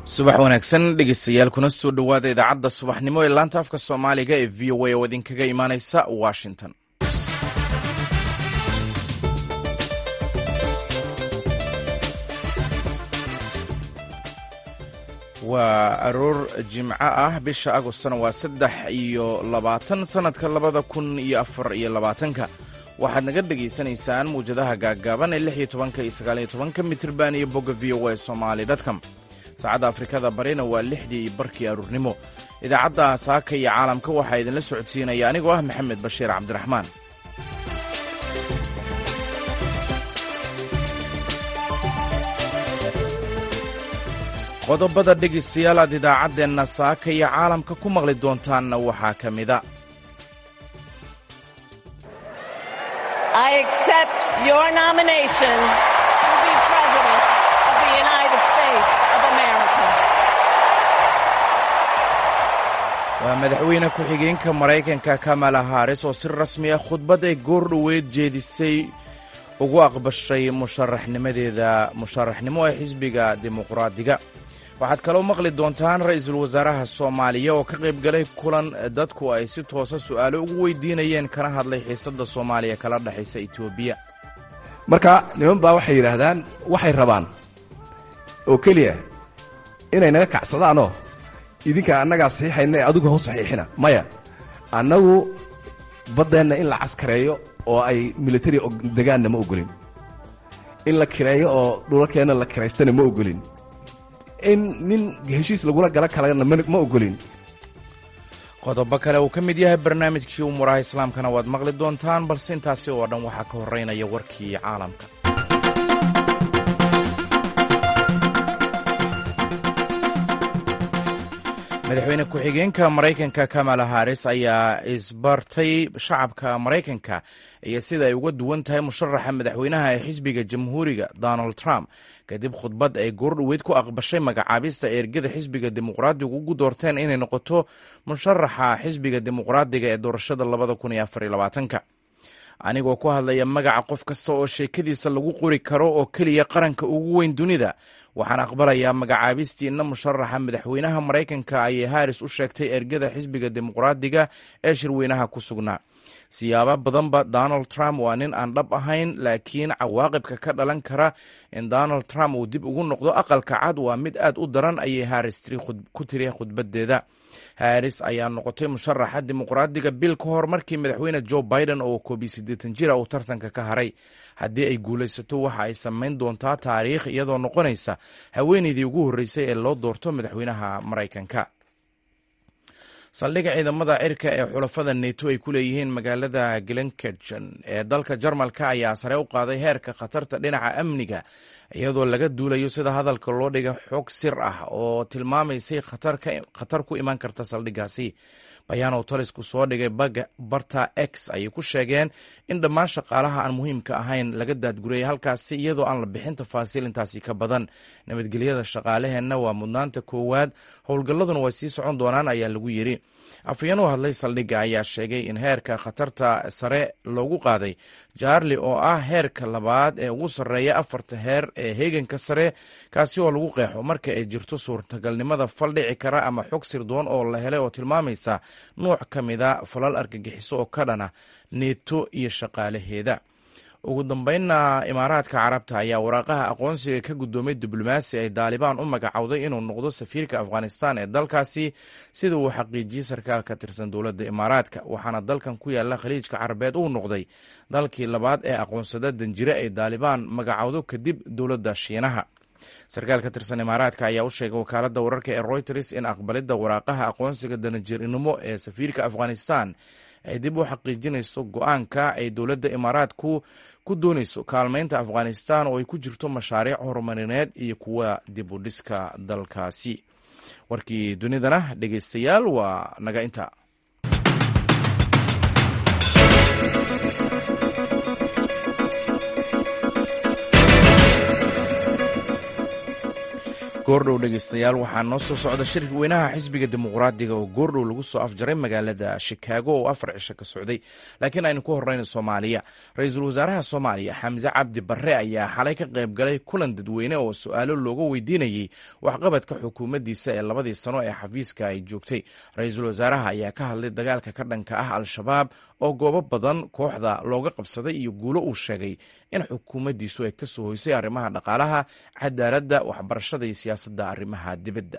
subax wanaagsan dhegeystayaal kuna soo dhowaada idaacadda subaxnimo ee laanta afka soomaaliga ee v o a oo idinkaga imaaneysa washington waa aroor jimco ah bisha agostona waa saddex iyo labaatan sannadka labada kun iyo afar iyo labaatanka waxaad naga dhegaysanaysaan muwjadaha gaaggaaban ee lix iyo tobanka iyo sagaaliyo tobanka mitirban iyo bogga v o a somali dtcom saacadda afrikada barina waa lixdii iyo barkii aruurnimo idaacadda saaka iyo caalamka waxaa idinla socodsiinaya anigoo ah maxamed bashiir cabdiraxmaan qodobada dhegaystayaal aad idaacaddeenna saaka iyo caalamka ku maqli doontaanna waxaa ka mida waa madaxweyne ku-xigeenka maraykanka kamala haris oo si rasmi ah khudbad ay goor dhoweyd jeedisay ugu aqbashay musharaxnimadeeda musharaxnimo ee xisbiga dimuqraadiga waxaad kaloo maqli doontaan ra-iisul wasaaraha soomaaliya oo ka qayb galay kulan dadku ay si toosa su'aalo ugu weydiinayeen kana hadlay xiisadda soomaaliya kala dhexaysa etoobiya marka niman baa waxay yidhaahdaan waxay rabaan oo keliya inay naga kacsadaanoo idinka annagaa saxiixayna ee adigu hau saxiixina maya annagu baddeenna in la caskareeyo oo ay militari degaanna ma ogolin in la kireeyo oo dhulalkeenna la kiraystana ma ogolin in nin heshiis lagula gala kalena ma ogolin qodobo kale uu ka mid yahay barnaamijkii umuuraha islaamkana waad maqli doontaan balse intaasi oo dhan waxaa ka horeynaya warkii caalamka madaxweyne ku-xigeenka maraykanka kamala haris ayaa isbartay shacabka maraykanka iyo sida ay uga duwan tahay musharaxa madaxweynaha ee xisbiga jamhuuriga donald trump kadib khudbad ay goordhoweyd ku aqbashay magacaabista ergada xisbiga dimuqraadigu ugu doorteen inay noqoto musharaxa xisbiga dimuqraadiga ee doorashada labada kun iyo afar iyo labaatanka anigoo ku hadlaya magaca qof kasta oo sheekadiisa lagu qori karo oo keliya qaranka ugu weyn dunida waxaan aqbalayaa magacaabistiina musharaxa madaxweynaha maraykanka ayay haris u sheegtay ergada xisbiga dimuqraadiga ee shirweynaha ku sugnaa siyaabo badanba donald trump waa nin aan dhab ahayn laakiin cawaaqibka ka dhalan kara in donald trump uu dib ugu noqdo aqalka cad waa mid aad u daran ayay haris ku tiri khudbadeeda haris ayaa noqotay musharaxa dimuqraadiga bil ka hor markii madaxweyne joe biden oo koobiyo siddeetan jira uu tartanka ka haray haddii ay guulaysato waxa ay samayn doontaa taariikh iyadoo noqonaysa haweeneydii ugu horreysay ee loo doorto madaxweynaha maraykanka saldhigga ciidamada cirka ee xulafada neto ay ku leeyihiin magaalada glenkergen ee dalka jarmalka ayaa sare u qaaday heerka khatarta dhinaca amniga iyadoo laga duulayo sida hadalka loo dhiga xog sir ah oo tilmaamaysay khatar ku iman karta saldhiggaasi bayaan oo talisku soo dhigay barta x ayay ku sheegeen in dhammaan shaqaalaha aan muhiimka ahayn laga daadgurayay halkaasi iyadoo aan la bixin tafaasiil intaasi ka badan nabadgelyada shaqaalaheenna waa mudnaanta koowaad howlgalladuna way sii socon doonaan ayaa lagu yidhi afayeen u hadlay saldhigga ayaa sheegay in heerka khatarta sare loogu qaaday jaarli oo ah heerka labaad ee ugu sarreeya afarta heer ee heeganka sare kaasi oo lagu qeexo marka ay jirto suurtagalnimada fal dhici kara ama xog sirdoon oo la helay oo tilmaamaysa nuuc ka mida falal argagixiso oo ka dhana neeto iyo shaqaalaheeda ugu dambeynna imaaraadka carabta ayaa waraaqaha aqoonsiga ka guddoomay diblomaasi ay daalibaan u magacowday inuu noqdo safiirka afghanistan ee dalkaasi sida uu xaqiijiyey sarkaal ka tirsan dowladda imaaraadka waxaana dalkan ku yaala khaliijka carabeed uu noqday dalkii labaad ee aqoonsada danjire ay daalibaan magacowdo kadib dowladda shiinaha sarkaal ka tirsan imaaraadka ayaa u sheegay wakaaladda wararka ee reuters in aqbalidda waraaqaha aqoonsiga danajirnimo ee safiirka afghanistan ay dib u xaqiijinayso go-aanka ay dowladda imaaraadku ku doonayso kaalmaynta afghanistan oo ay ku jirto mashaariic horumarineed iyo kuwa dib u dhiska dalkaasi warkii dunidana dhegeystayaal waa naga inta goordhow dhegaystayaal waxaa noo soo socda shirka weynaha xisbiga dimuqraadiga oo goordhow lagu soo afjaray magaalada shikaago oo afar cisho ka socday laakiin aynu ku horeyna soomaaliya ra-iisul wasaaraha soomaaliya xamse cabdi barre ayaa xalay ka qayb galay kulan dadweyne oo su-aalo looga weydiinayey waxqabadka xukuumaddiisa ee labadii sano ee xafiiska ay joogtay ra-iisul wasaaraha ayaa ka hadlay dagaalka ka dhanka ah al-shabaab oo goobo badan kooxda looga qabsaday iyo guulo uu sheegay in xukuumaddiisu ay ka soo hoysay arrimaha dhaqaalaha cadaaladda waxbarashada iyo siyaasadda arrimaha dibadda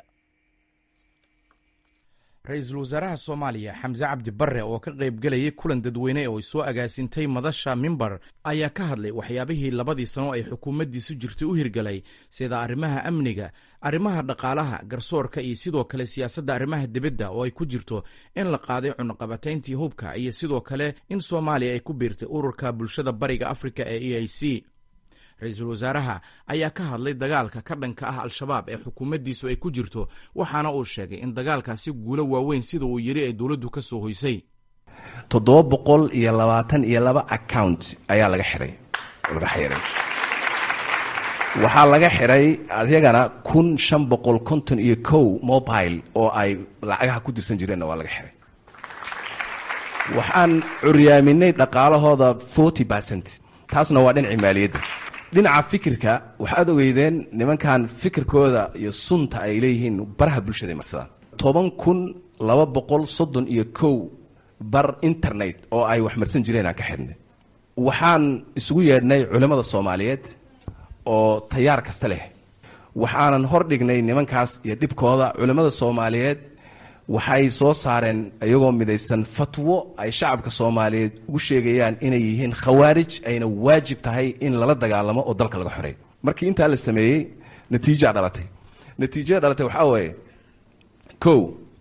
ra-iisul wasaaraha soomaaliya xamse cabdi barre oo ka qayb gelayay kulan dadweyne oo ay soo agaasintay madasha mimbar ayaa ka hadlay waxyaabihii labadii sano ay xukuumaddiisu jirtay u hirgalay sida arrimaha amniga arrimaha dhaqaalaha garsoorka iyo sidoo kale siyaasadda arrimaha dibadda oo ay ku jirto in la qaaday cunaqabatayntii hubka iyo sidoo kale in soomaaliya ay ku biirtay ururka bulshada bariga afrika ee e i c ra-iisul wasaaraha ayaa ka hadlay dagaalka ka dhanka ah al-shabaab ee xukuumaddiisu ay ku jirto waxaana uu sheegay in dagaalkaasi guulo waaweyn sida uu yidhi ay dowladdu ka soo hoysay toddoba boqol iyo labaatan iyo laba account ayaa laga xihay laga xiray waxaa laga xiray ayagana kun shan boqol konton iyo kow mobile oo ay lacagaha ku dirsan jireenna waa laga xiray waxaan curyaaminay dhaqaalahooda forty percent taasna waa dhinacii maaliyadda dhinaca fikirka waxaad ogeydeen nimankan fikirkooda iyo sunta ay leeyihiin baraha bulshada ay marsadaan toban kun laba boqol soddon iyo kow bar internet oo ay wax marsan jireen aan ka xidhnay waxaan isugu yeedhnay culimmada soomaaliyeed oo tayaar kasta leh waxaanan hor dhignay nimankaas iyo dhibkooda culimmada soomaaliyeed waxay soo saareen iyagoo midaysan fatwo ay shacabka soomaaliyeed ugu sheegayaan inay yihiin khawaarij ayna waajib tahay in lala dagaalamo oo dalka laga xoreeyo markii intaa la sameeyey natiijaa dhalatay natiijada dhalatay waxaa weeye kow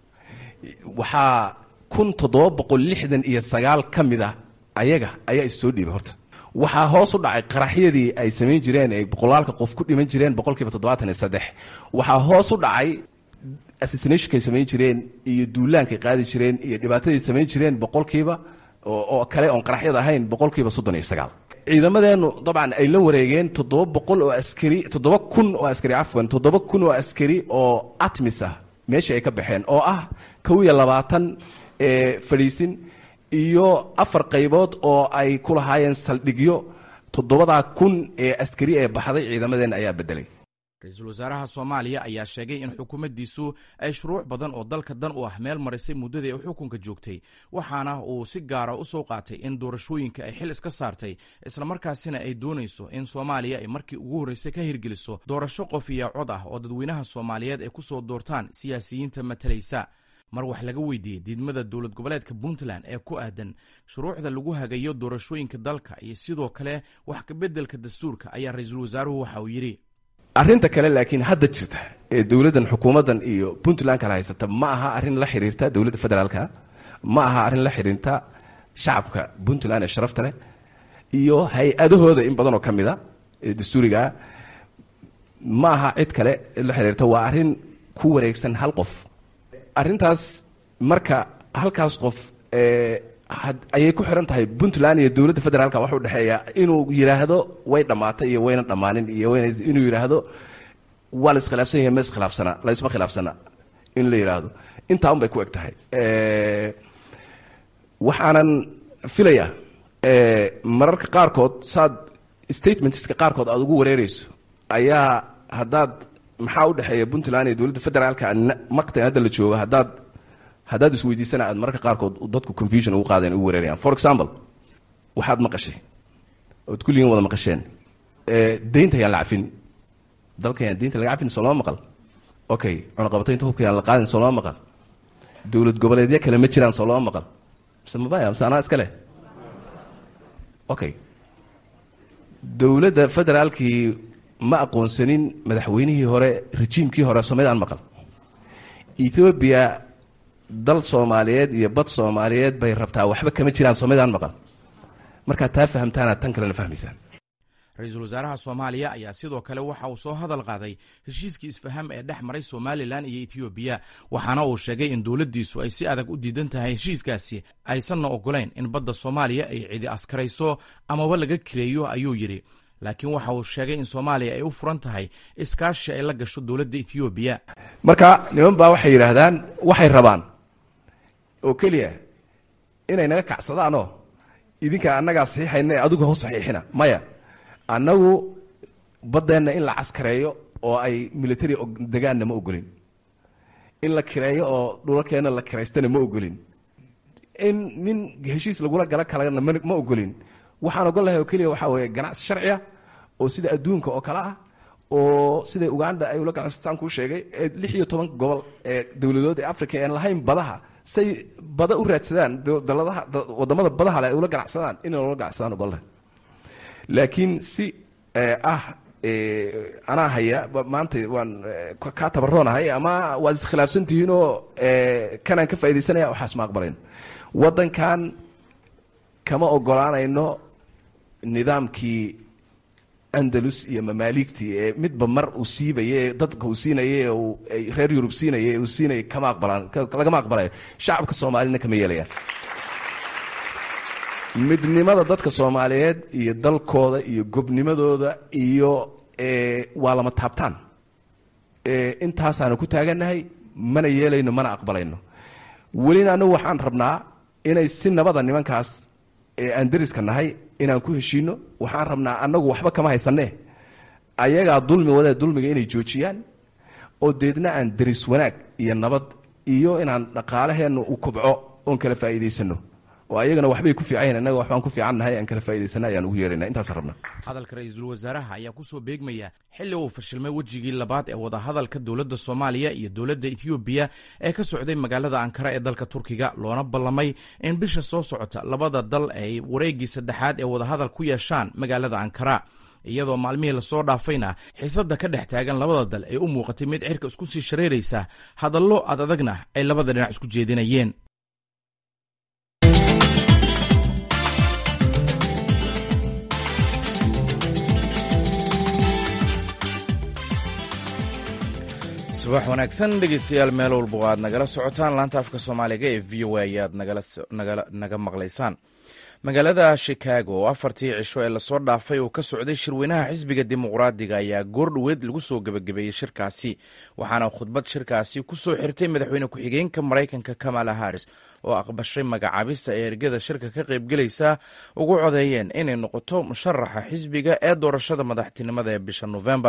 waxaa kun toddoba boqol lixdan iyo sagaal ka mid ah ayaga ayaa issoo dhiibay horta waxaa hoos u dhacay qaraxyadii ay samayn jireen ay boqolaalka qof ku dhiman jireen boqolkiiba toddobaatan iyo saddex waxaa hoos u dhacay assassinationkay samayn jireen iyo duulaankay qaadi jireen iyo dhibaatadii samayn jireen boqolkiiba oo kale oon qaraxyada ahayn boqolkiiba soddon iyo sagaal ciidamadeennu dabcan ay la wareegeen toddoba boqol oo askari toddoba kun oo askari cafwan toddoba kun oo askari oo atmis ah meeshii ay ka baxeen oo ah kow iyo labaatan ee fadhiisin iyo afar qaybood oo ay ku lahaayeen saldhigyo toddobadaa kun ee askari ee baxday ciidamadeenna ayaa bedelay ra-iisul wasaaraha soomaaliya ayaa sheegay in xukuumaddiisu ay shuruuc badan oo dalka dan u ah meel marisay muddadii ay xukunka joogtay waxaana uu si gaara u soo qaatay in doorashooyinka ay xil iska saartay islamarkaasina ay doonayso in soomaaliya ay markii ugu horreysay ka hirgeliso doorasho qof iyo cod ah oo dadweynaha soomaaliyeed ay ku soo doortaan siyaasiyiinta matalaysa mar wax laga weydiiyey diidmada dowlad goboleedka puntland ee ku aadan shuruucda lagu hagayo doorashooyinka dalka iyo sidoo kale wax kabeddelka dastuurka ayaa ra-iisul wasaaruhu waxa uu yidhi arrinta kale laakiin hadda jirta ee dowladdan xukuumaddan iyo puntland kala haysata ma aha arrin la xiriirta dowladda federaalka ma aha arrin la xiriirta shacabka puntland ee sharafta leh iyo hay-adahooda in badanoo ka mid a ee dastuurigaa ma aha cid kale la xiriirta waa arrin ku wareegsan hal qof arrintaas marka halkaas qof ayay ku xiran tahay puntland iyo dowladda federaalka waxa u dhexeeya inuu yidhaahdo way dhammaatay iyo wayna dhammaanin iyo inuu yidhaahdo waa la iskhilaafsan yahay ma iskhilaafsana la isma khilaafsana in la yidhaahdo intaa un bay ku eg tahay waxaanan filaya mararka qaarkood saad statementska qaarkood aada ugu wareereyso ayaa haddaad maxaa u dhexeeya puntland iyo dowladda federaalka maqtan hadda la joogo haddaad haddaad isweydiisana aad mararka qaarkood dadku confusion ugu qaadeen ugu wareerayaan for example waxaad maqashay ood kulligiin wada maqasheen deynta yaan la cafin dalka yaan deynta laga cafin soo lama maqal okay cunaqabataynta hubka yaan la qaadin soo lama maqal dowlad goboleedyo kale ma jiraan soo lama maqal mise mabaya mise anaa iska leh okay dowladda federaalkii ma aqoonsanin madaxweynihii hore rejiimkii hore soomaalidaan maqal ethoobiya dal soomaaliyeed iyo bad soomaaliyeed bay rabtaa waxba kama jiraan soomaalidaan maqal markaad taa fahamtaanaad tan kalena fahmaysaan ra-iisul wasaaraha soomaaliya ayaa sidoo kale waxa uu soo hadal qaaday heshiiskii isfaham ee dhex maray somalilan iyo etoobiya waxaana uu sheegay in dowladdiisu ay si adag u diidan tahay heshiiskaasi aysanna ogolayn in badda soomaaliya ay cidi askarayso amaba laga kireeyo ayuu yidhi laakiin waxa uu sheegay in soomaaliya ay u furan tahay iskaashi ay la gasho dowladda ethoobiya marka niman baa waxay yidhaahdaan waxay rabaan oo keliya inay naga kacsadaanoo idinka annagaa saxiixayna ee adigu hau saxiixina maya annagu baddeenna in la caskareeyo oo ay military degaanna ma ogolin in la kireeyo oo dhulalkeenna la kiraystana ma ogolin in nin heshiis lagula gala kalena ma ogolin waxaan ogol lahay oo keliya waxaa weeye ganacsi sharciya oo sida adduunka oo kale ah oo sida uganda ay ula ganacsataan kuu sheegay ee lix iyo toban gobol ee dowladood ee africa aan lahayn badaha say bada u raadsadaan daladaha wadamada badaha le ay ula ganacsadaan inay ula ganacsadaan ogol lahay laakiin si ah anaa haya maanta waan kaa tabaroonahay ama waad iskhilaafsan tihiinoo kanaan ka faa'idaysanaya waxaas ma aqbalayno waddankan kama ogolaanayno nidaamkii andalus iyo mamaaligtii ee midba mar uu siibaye dadka uu siinayay ee reer yurub siinaya uu siinayay kama aqbalaan lagama aqbalayo shacabka soomaalina kama yeelayaan midnimada dadka soomaaliyeed iyo dalkooda iyo gobnimadooda iyo waa lama taabtaan intaasaanu ku taagannahay mana yeelayno mana aqbalayno welina anagu waxaan rabnaa inay si nabada nimankaas ee aan deriska nahay inaan ku heshiino waxaan rabnaa annagu waxba kama haysanee ayagaa dulmi wadee dulmiga inay joojiyaan oo deedna aan deris wanaag iyo nabad iyo inaan dhaqaalaheenna u kubco oon kala faa'iidaysano oo ayagana waxbay ku fiicanyahin annaga waxbaan ku fiican nahay aan kala faa'idaysana ayaan ugu yeerayna intaasaan rabna hadalka ra-iisul wasaaraha ayaa kusoo beegmaya xilli uu fashilmay wejigii labaad ee wadahadalka dowladda soomaaliya iyo dowladda ethoobiya ee ka socday magaalada ankara ee dalka turkiga loona ballamay in bisha soo socota labada dal ay wareeggii saddexaad ee wadahadal ku yeeshaan magaalada ankara iyadoo maalmihii lasoo dhaafayna xiisadda ka dhex taagan labada dal ay u muuqatay mid cirka isku sii shareeraysa hadallo ad adagna ay labada dhinac isku jeedinayeen subax wanaagsan dhegeystayaal meel walba aad nagala socotaan laanta afka soomaaliga ee v o a ayaad naga maqlaysaan magaalada chicago oo afartii cisho ee lasoo dhaafay uu ka socday shirweynaha xisbiga dimuqraadiga ayaa goordhoweed lagu soo gebagabeeyey shirkaasi waxaana khudbad shirkaasi ku soo xirtay madaxweyne ku-xigeenka maraykanka kamala harris oo aqbashay magacaabista ee ergada shirka ka qaybgelaysa ugu codeeyeen inay noqoto musharaxa xisbiga ee doorashada madaxtinimada ee bisha nofembar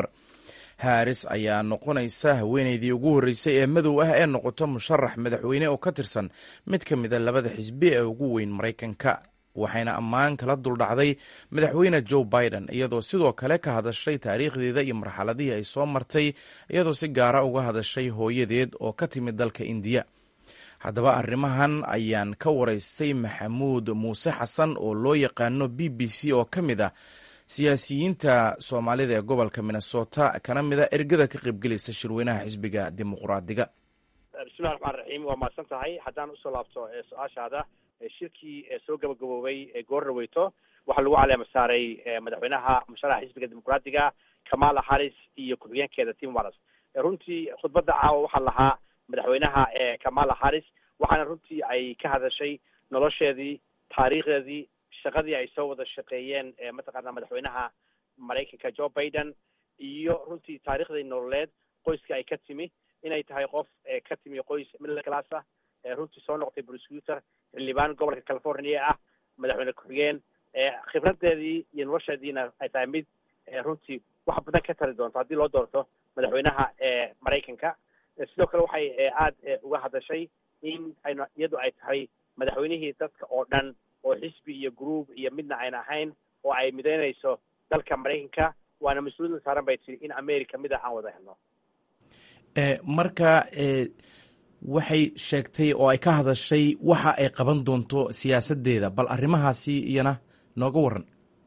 haris ayaa noqonaysa haweeneydii ugu horreysay ee madow ah ee noqoto musharax madaxweyne oo ka tirsan mid ka mid a labada xisbi ee ugu weyn maraykanka waxayna ammaan kala duldhacday madaxweyne joe biden iyadoo sidoo kale ka hadashay taariikhdeeda iyo marxaladihii ay soo martay iyadoo si gaara uga hadashay hooyadeed oo ka timid dalka indiya haddaba arrimahan ayaan ka waraystay maxamuud muuse xasan oo loo yaqaano b b c oo ka mid ah siyaasiyiinta soomaalida ee gobolka minnesota kana mid a ergada ka qaybgelaysa shirweynaha xisbiga dimuqraadiga bismillahi raxmaan raxiim waa mahadsan tahay haddaan usoo laabto su-aashaada shirkii soo gabagaboobay goor dhaweyto waxaa lagu caleema saaray madaxweynaha musharaxa xisbiga dimuqraadiga kamala harris iyo ku-xigeenkeeda tim wallis runtii khudbadda caawa waxaa lahaa madaxweynaha kamala harris waxaana runtii ay ka hadashay nolosheedii taariikhdeedii shaqadii ay soo wada shaqeeyeen mataqaana madaxweynaha maraykanka joe biden iyo runtii taariikhdii nololeed qoyska ay ka timi inay tahay qof ka timi qoys middle class ah runtii soo noqotay prosecutor xildhibaan gobolka california ah madaxweyne ku-xigeen khibradeedii iyo nolosheediina ay tahay mid runtii wax badan ka tari doonto haddii loo doorto madaxweynaha maraykanka sidoo kale waxay aada uga hadashay in aynu iyadu ay tahay madaxweynihii dadka oo dhan oo xisbi iyo group iyo midna ayna ahayn oo ay midaynayso dalka maraykanka waana mas-uuliyadda saaran bay tiri in america mid ah aan wada helno marka waxay sheegtay oo ay ka hadashay waxa ay qaban doonto siyaasadeeda bal arrimahaasi iyana nooga waran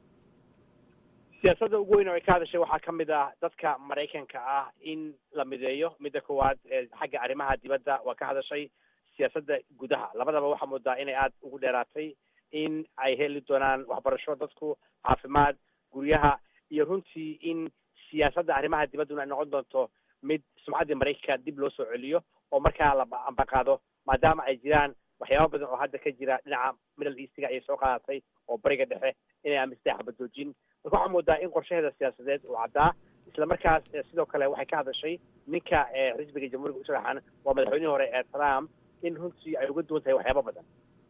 siyaasadda ugu weyn oo ay ka hadashay waxaa ka mid ah dadka maraykanka ah in la mideeyo midda koowaad xagga arrimaha dibadda waa ka hadashay siyaasadda gudaha labadaba waxaa moodaa inay aada ugu dheeraatay in ay heli doonaan waxbarasho dadku caafimaad guryaha iyo runtii in siyaasadda arrimaha dibadduna ay noqon doonto mid sumcaddii maraykanka dib loo soo celiyo oo markaa la ambaqaado maadaama ay jiraan waxyaaba badan oo hadda ka jira dhinaca middle eastiga ayay soo qaadatay oo bariga dhexe inay amisday xabadoojin marka waxaa moodaa in qorshaheeda siyaasadeed uu caddaa isla markaas sidoo kale waxay ka hadashay ninka xisbiga jamhuuriga u sharaxan waa madaxweynihii hore ee trump in runtii ay uga duwan tahay waxyaaba badan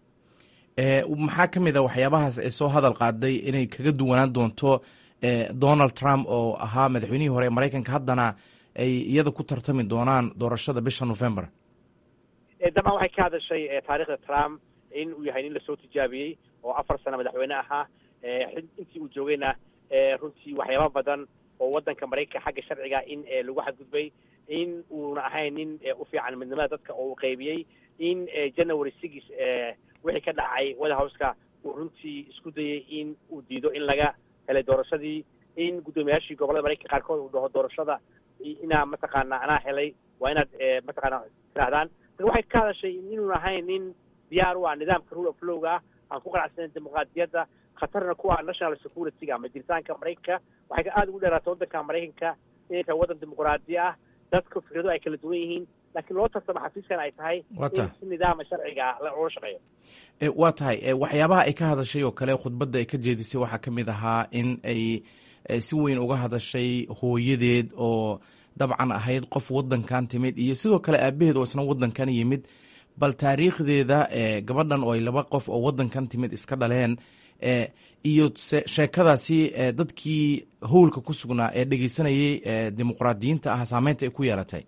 maxaa ka mid a waxyaabahaas ee soo hadal qaaday inay kaga duwanaan doonto donald trump oo ahaa madaxweynihii hore ee maraykanka haddana ay iyada ku tartami doonaan doorashada bisha november dabcan waxay ka hadashay taariikhda trump in uu yahay nin lasoo tijaabiyey oo afar sano madaxweyne ahaa intii uu joogayna runtii waxyaaba badan oo waddanka maraykanka xagga sharciga in lagu xadgudbay in uuna ahayn nin u fiican midnimada dadka oo uu qaybiyey in january six wixii ka dhacay white houseka uu runtii isku dayey in uu diido in laga helay doorashadii in guddoomiyaashii gobollada maraykanka qaarkood uu dhaho doorashada inaa mataqaana anaa helay waa inaad mataqaana tirahdaan marka waxay ka hadashay inuun ahayn nin diyaar u ah nidaamka rule of lowga ah aan ku qanacsanen dimuqraadiyadda khatarna ku ah national security-ga ama jiritaanka maraykanka waxay aada ugu dheeraatay waddanka maraykanka inay tahay waddan dimuqraadi ah dadka fikrado ay kala duwan yihiin laakiin loo tartamo xafiiskan ay tahay in si nidaama sharciga loola shaqeeyo waa tahay waxyaabaha ay ka hadashay oo kale khudbadda ay ka jeedisay waxaa ka mid ahaa in ay si weyn uga hadashay hooyadeed oo dabcan ahayd qof waddankan timid iyo sidoo kale aabaheed oo isna waddankan yimid bal taariikhdeeda gabadhan oo ay laba qof oo waddankan timid iska dhaleen iyo sheekadaasi dadkii howlka ku sugnaa ee dhegeysanayay dimuqraadiyiinta ah saameynta ay ku yeelatay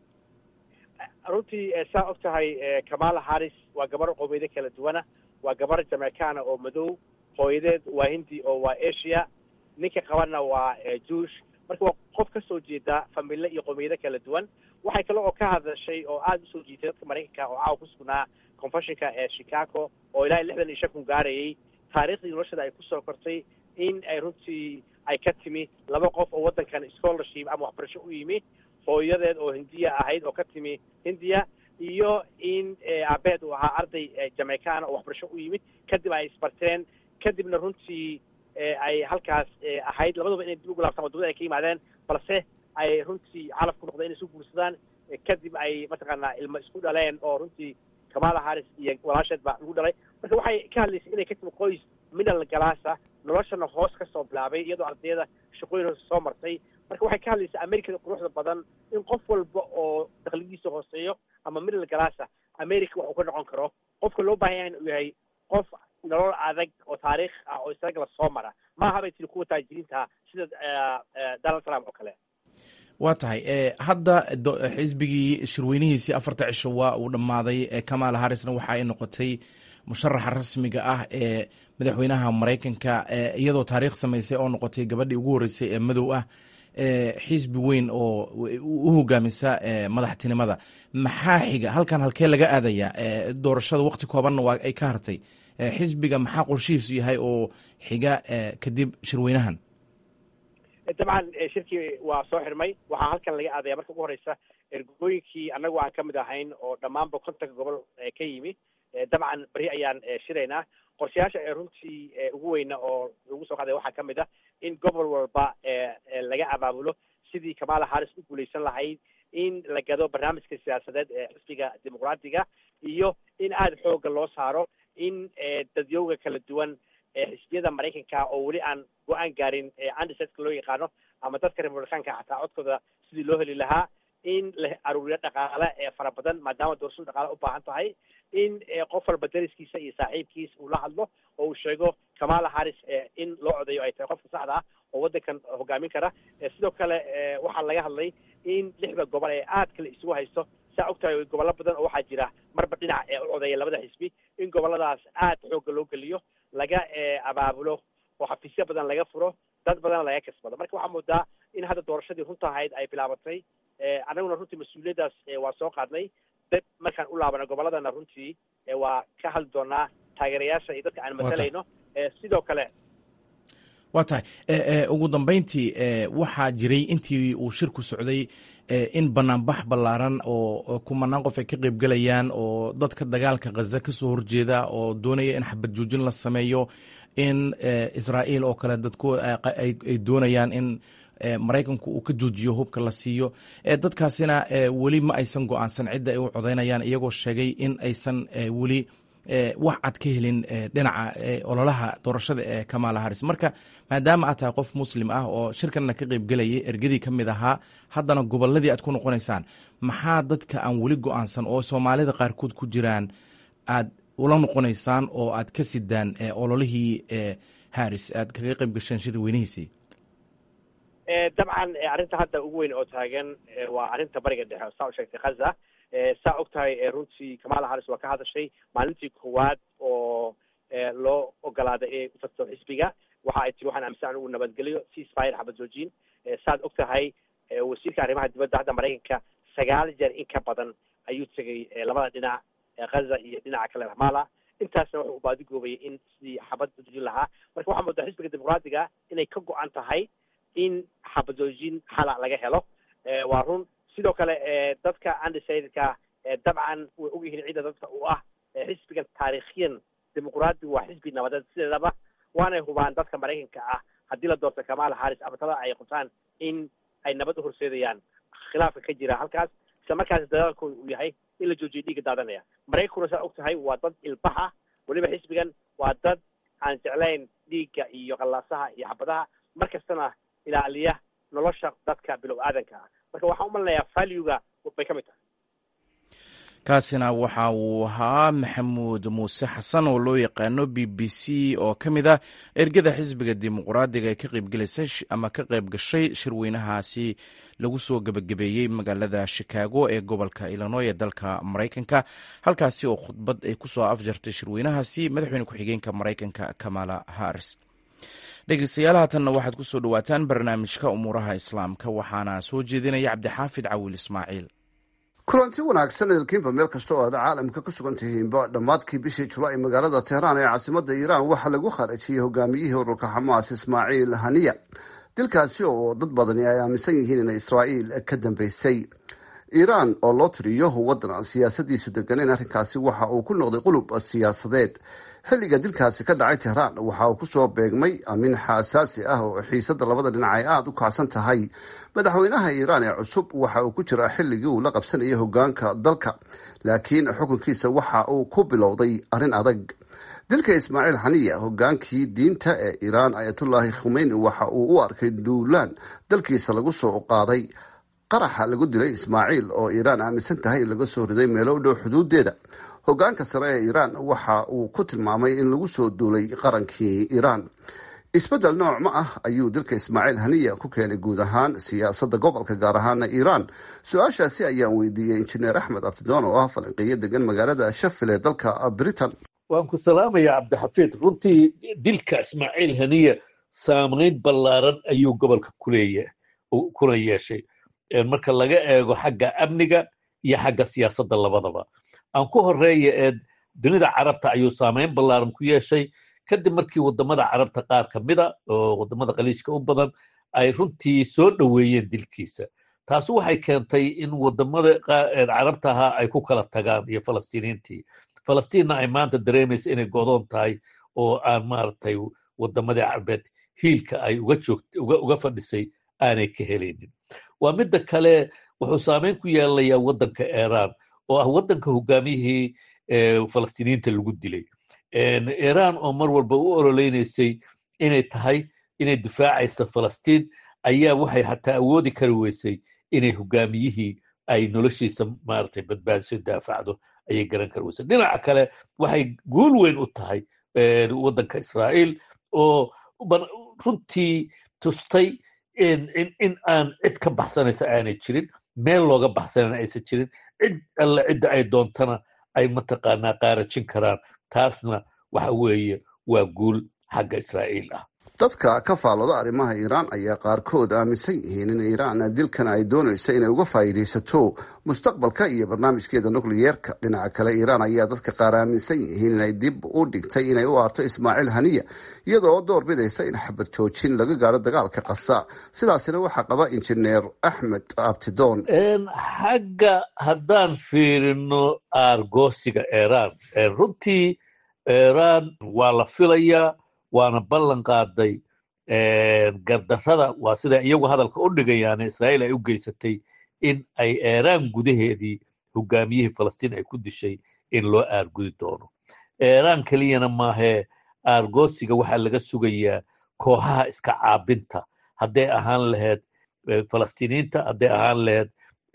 runtii saa og tahay kamala harris waa gabar qowmiyado kala duwana waa gabar jamaicana oo madow hooyadeed waa hindi oo waa asia ninka qabanna waa juish marka waa qof ka soo jeeda famile iyo qowmiyado kala duwan waxay kale oo ka hadashay oo aada usoo jiitay dadka maraykanka oo caawa ku sugnaa confessionka ee chicago oo ilaa lixdan iyo shan kun gaarayay taariikhdii noloshada ay kusoo kortay in ay runtii ay ka timi laba qof oo waddankan scholarship ama waxbarasho u yimi hooyadeed oo hindiya ahayd oo ka timi hindiya iyo in aabeed uu ahaa arday jamaicana oo waxbarasho u yimid kadib ay isbarteen kadibna runtii ay halkaas ahayd labaduba inay dib ugu laabtaan wadamada ay ka yimaadeen balse ay runtii calaf ku noqdeen inay isu guursadaan kadib ay mataqaanaa ilmo isku dhaleen oo runtii kamala harris iyo walaasheed baa lagu dhalay marka waxay ka hadlaysay inay ka timi qoys middle galaasa noloshana hoos ka soo bilaabay iyadoo ardayada shaqooyin hoose soo martay marka waxay ka hadlaysay americada quruxda badan in qof walba oo dakligiisa hooseeyo ama middle galaasa america wax uu ka noqon karo qofka loo baahan yahay uu yahay qof nolol adag oo taariikh ah oo isaga la soo mara maaha bay tiri kuwa taajiriinta sida donald trump oo kale waa tahay hadda xisbigii shirweynihiisii afarta cisho waa uu dhammaaday kamala harrisna waxa ay noqotay musharaxa rasmiga ah ee madaxweynaha maraykanka iyadoo taariikh samaysay oo noqotay gabadhii ugu horreysay ee madow ah xisbi weyn oo u hogaamisa madaxtinimada maxaa xiga halkan halkee laga aadaya doorashada waqti koobanna waa ay ka hartay xisbiga maxaa qorshihiisu yahay oo xiga kadib shirweynahan dabcan shirkii waa soo xirmay waxaa halkan laga aadaya marka ugu horeysa ergooyinkii annagu aan kamid ahayn oo dhammaanba kontanka gobol ka yimi dabcan beri ayaan shiraynaa qorshayaasha ee runtii ugu weyna oo lagu soo qaaday waxaa kamid ah in gobol walba laga abaabulo sidii kamala harris u guuleysan lahayd in la gado barnaamijka siyaasadeed ee xisbiga dimuqraatiga iyo in aada xooga loo saaro in dadyowga kala duwan xisbiyada maraykanka oo weli aan go-aan gaarin andisetka loo yaqaano ama dadka republicaanka xataa codkooda sidii loo heli lahaa in la aruuriyo dhaqaale ee fara badan maadaama doorashadu dhaqaale u baahan tahay in qof walba dariskiisa iyo saaxiibkiis uu la hadlo oo uu sheego kamala harris in loo codeeyo ay tahay qofka saxda ah oo waddankan hogaamin kara sidoo kale waxaa laga hadlay in lixda gobol ee aad kale isugu haysto saa og tahay gobollo badan oo waxaa jira marba dhinac ee u codeeya labada xisbi in gobolladaas aad xoogga loo geliyo laga abaabulo oo xafiisyo badan laga furo dad badan laga kasbado marka waxaa moodaa in hadda doorashadii runta ahayd ay bilaabatay annaguna runtii mas-uuliyaddaas waa soo qaadnay dad markaan u laabana gobolladana runtii waa ka hadli doonaa taageerayaasha iyo dadka aan matalayno sidoo kale waa tahay ugu dambeyntii waxaa jiray intii uu shirku socday in banaanbax ballaaran oo kumanaan qof ay ka qeybgelayaan oo dadka dagaalka khaza ka soo horjeeda oo doonaya in xabad joojin la sameeyo in israa'iil oo kale dadku ay doonayaan in maraykanku uu ka joojiyo hubka la siiyo dadkaasina weli ma aysan go-aansan cidda ay u codaynayaan iyagoo sheegay in aysan weli wax cad ka helin dhinaca ololaha doorashada ee kamala haris marka maadaama aad tahay qof muslim ah oo shirkanna ka qeybgelayay ergadii ka mid ahaa haddana goboladii aad ku noqonaysaan maxaa dadka aan weli go-aansan oo soomaalida qaarkood ku jiraan aad ula noqonaysaan oo aad ka sidaan ololihii haris aad kaga qeyb gasheen shir weynihiisii dabcan arrinta hadda ugu weyn oo taagan waa arrinta bariga dhexe saa u sheegtay khaza saa og tahay runtii kamala haris waa ka hadashay maalintii koowaad oo loo ogolaaday inay utarto xisbiga waxa ay tiri waxaan aaminsan anigu nabadgelyo ceasefire xabad joojin saad og tahay wasiirka arrimaha dibadda hadda maraykanka sagaal jeer in ka badan ayuu tegay labada dhinac khaza iyo dhinaca kale ramala intaasna wuxuu baadigoobayay in sidii xabad joojin lahaa marka waxaa moodaa xisbiga dimuqraadiga inay ka go-an tahay in xabadoojin xala laga helo waa run sidoo kale dadka undecidedka dabcan way ogyihiin cidda dadka u ah xisbigan taariikhiyan dimuqraadigu waa xisbi nabadeed sideedaba waanay hubaan dadka maraykanka ah haddii la doorto kamala haris abatada ay qabtaan in ay nabad u horseedayaan khilaafka ka jira halkaas isla markaas dadaalkooda uu yahay in la joojiyo dhiigga daadanaya maraykankuna saa og tahay waa dad ilbaha weliba xisbigan waa dad aan jeclayn dhiigga iyo qallaasaha iyo xabadaha mar kastana ilaaliya nolosha dadka bilow aadanka ah marka waxaan u malinayaa valuega bay ka mid tahay kaasina waxa uu ahaa maxamuud muuse xasan oo loo yaqaano b b c oo ka mid ah ergada xisbiga dimuqraadiga ee ka qeybgelaysay ama ka qayb gashay shirweynahaasi lagu soo gebagabeeyey magaalada shikaago ee gobolka illinoy ee dalka maraykanka halkaasi oo khudbad ay kusoo afjartay shirweynahaasi madaxweyne ku-xigeenka maraykanka kamala haris dhegeystayaal haatanna waxaad ku soo dhowaataan barnaamijka umuuraha islaamka waxaana soo jeedinaya cabdixaafid cawil ismaaciil kulanti wanaagsan idilkiinba meel kasta oo aad caalamka ku sugan tihiinba dhammaadkii bishii julaay magaalada tehraan ee caasimada iiraan waxaa lagu kharajiyey hogaamiyihii ururka xamaas ismaaciil haniya dilkaasi oo dad badani ay aaminsan yihiin inay israa'iil ka dambeysay iiraan oo loo tiriyo waddan siyaasadiisu deganeyn arrinkaasi waxa uu ku noqday qulub siyaasadeed xilliga dilkaasi ka dhacay tehraan waxa uu kusoo beegmay amin xaasaasi ah oo xiisada labada dhinac ay aada u kacsan tahay madaxweynaha iiraan ee cusub waxa uu ku jiraa xilligii uu la qabsanayay hogaanka dalka laakiin xukunkiisa waxa uu ku bilowday arrin adag dilka ismaaciil xaniya hogaankii diinta ee iiraan ayatullaahi khumeyni waxa uu u arkay duulaan dalkiisa lagu soo qaaday qaraxa lagu dilay ismaaciil oo iiraan aaminsan tahay in laga soo riday meelo u dhow xuduudeeda hogaanka sare ee iiraan waxa uu ku tilmaamay in lagu soo duulay qarankii iiraan isbeddel nooc ma ah ayuu dilka ismaaciil haniya ku keenay guud ahaan siyaasadda gobolka gaar ahaana iiraan su-aashaasi ayaan weydiiyey injineer axmed abdidoon oo ah falanqeeyo degan magaalada shafil ee dalka britain waan ku salaamaya cabdixafiid runtii dilka ismaaciil haniya saamayn ballaaran ayuu gobolka kuleeya kuna yeeshay marka laga eego xagga amniga iyo xagga siyaasadda labadaba aan ku horeeya ee dunida carabta ayuu saamayn ballaaran ku yeeshay kadib markii waddamada carabta qaar ka mida oo waddamada khaliijka u badan ay runtii soo dhoweeyeen dilkiisa taasu waxay keentay in waddamada carabta ahaa ay ku kala tagaan iyo falastiiniintii falastiinna ay maanta dareemaysa inay godoon tahay oo aan maaragtay waddamadii carbeed hiilka ay uga joogt uga fadhisay aanay ka helaynin waa midda kale wuxuu saamayn ku yeelanayaa waddanka iiraan oo ah waddanka hogaamiyihii falastiiniyiinta lagu dilay iiraan oo mar walba u ololeynaysay inay tahay inay difaacaysa falastiin ayaa waxay xataa awoodi kari weysay inay hogaamiyihii ay noloshiisa maaragtay badbaadiso daafacdo ayay garan kari weysay dhinaca kale waxay guul weyn u tahay waddanka israa'iil oo runtii tustay in aan cid ka baxsanaysa aanay jirin meel looga baxsanana aysan jirin cid alle cidda ay doontana ay mataqaanaa qaarajin karaan taasna waxa weeye waa guul xagga israa'iil ah dadka ka faallooda arrimaha iiraan ayaa qaarkood aaminsan yihiin in iiraan dilkan ay doonayso inay uga faa'iidaysato mustaqbalka iyo barnaamijkeeda nukliyeerka dhinaca kale iiraan ayaa dadka qaar aaminsan yihiin inay dib u dhigtay inay u aarto ismaaciil haniya iyadoo door bidaysa in xabad joojin laga gaadho dagaalka qasa sidaasina waxaa qaba injineer axmed abtidoon xagga haddaan fiirino aargoosiga iiraan runtii iiraan waa la filayaa waana ballan qaaday gardarrada waa sida iyagu hadalka u dhigayaane israa'iil ay u geysatay in ay eeraan gudaheedii hogaamiyihii falastiin ay ku dishay in loo aargudi doono eeraan keliyana maahee aargoosiga waxaa laga sugayaa kooxaha iska caabinta hadday ahaan lahayd falastiiniinta hadday ahaan lahayd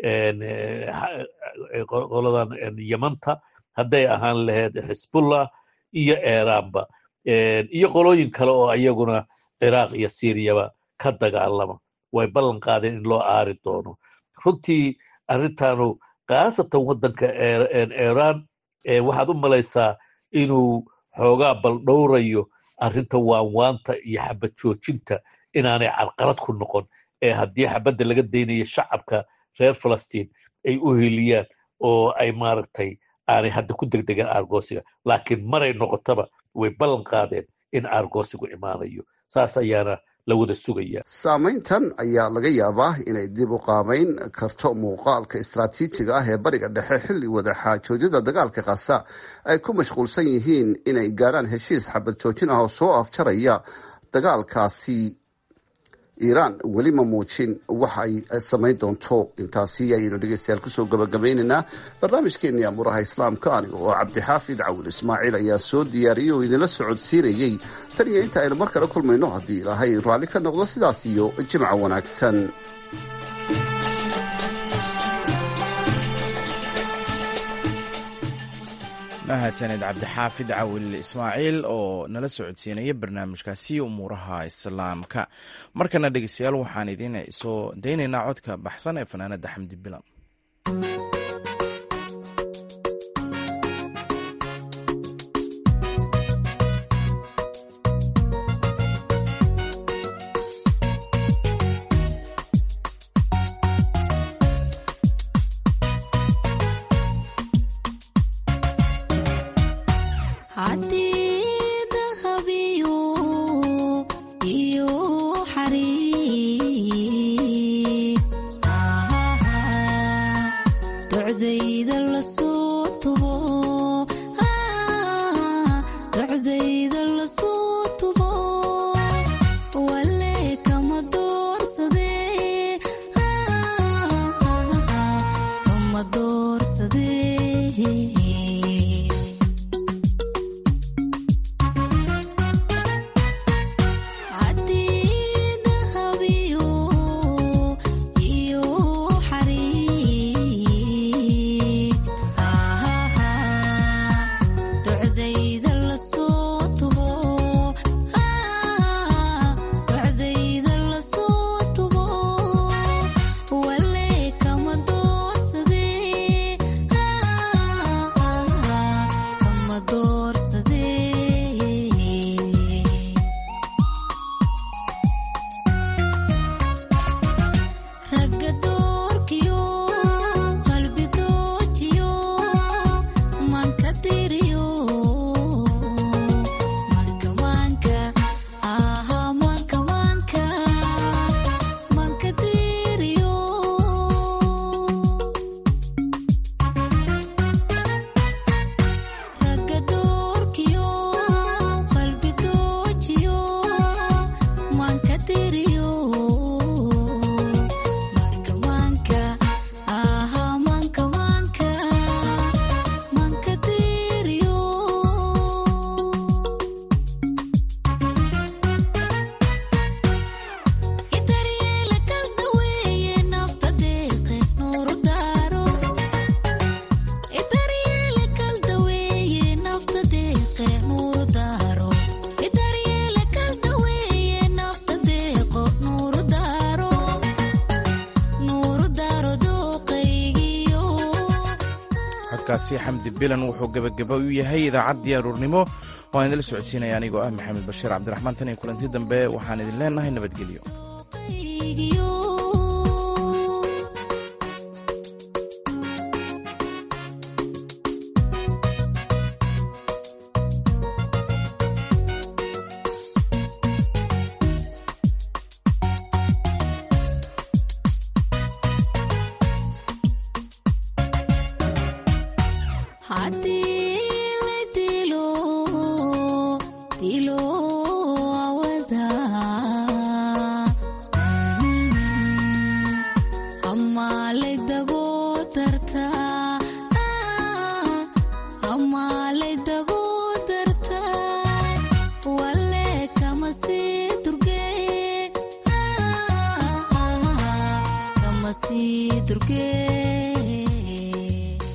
qoladan yamanta hadday ahaan lahayd xisbullah iyo eeraanba iyo qolooyin kale oo iyaguna ciraaq iyo siiriyaba ka dagaalama way ballan qaadeen in loo aari doono runtii arrintaanu khaasatan waddanka eeraan waxaad u malaysaa inuu xoogaa baldhowrayo arrinta waanwaanta iyo xabad joojinta inaanay carqalad ku noqon ee haddii xabadda laga daynayo shacabka reer falastiin ay u heliyaan oo ay maaragtay aanay hadda ku degdegaan aargoosiga laakiin maray noqotaba way ballan qaadeen in aargoosigu imaanayo saas ayaana la wada sugaya saamayntan ayaa laga yaabaa inay dib u qaamayn karto muuqaalka istraatiijiga ah ee bariga dhexe xilli wada xaajoodyada dagaalka kasa ay ku mashquulsan yihiin inay gaadhaan heshiis xabad joojin ah oo soo afjaraya dagaalkaasi iiraan weli ma muujin waxa ay samayn doonto intaasi ayaynu dhegeystayaal kusoo gabagabaynaynaa barnaamijkeenii amuuraha islaamka aniga oo cabdixaafid cawil ismaaciil ayaa soo diyaariyey oo idinla socodsiinayey tan iyo inta aynu mar kale kulmayno haddii ilaahay raalli ka noqdo sidaas iyo jimca wanaagsan mahadsaned cabdixaafid cawil ismaaciil oo nala socodsiinaya barnaamijkaasi umuuraha islaamka markana dhegeystayaal waxaan idiin soo daynaynaa codka baxsan ee fanaanada xamdi bilan codkaasi xamdi bilan wuxuu gebagaba u yahay idaacaddii aruurnimo oo aan idinla socodsiinaya anigoo ah maxamed bashiir cabdiraxmaan tan iyo kulanti dambe waxaan idin leenahay nabadgelyo haddii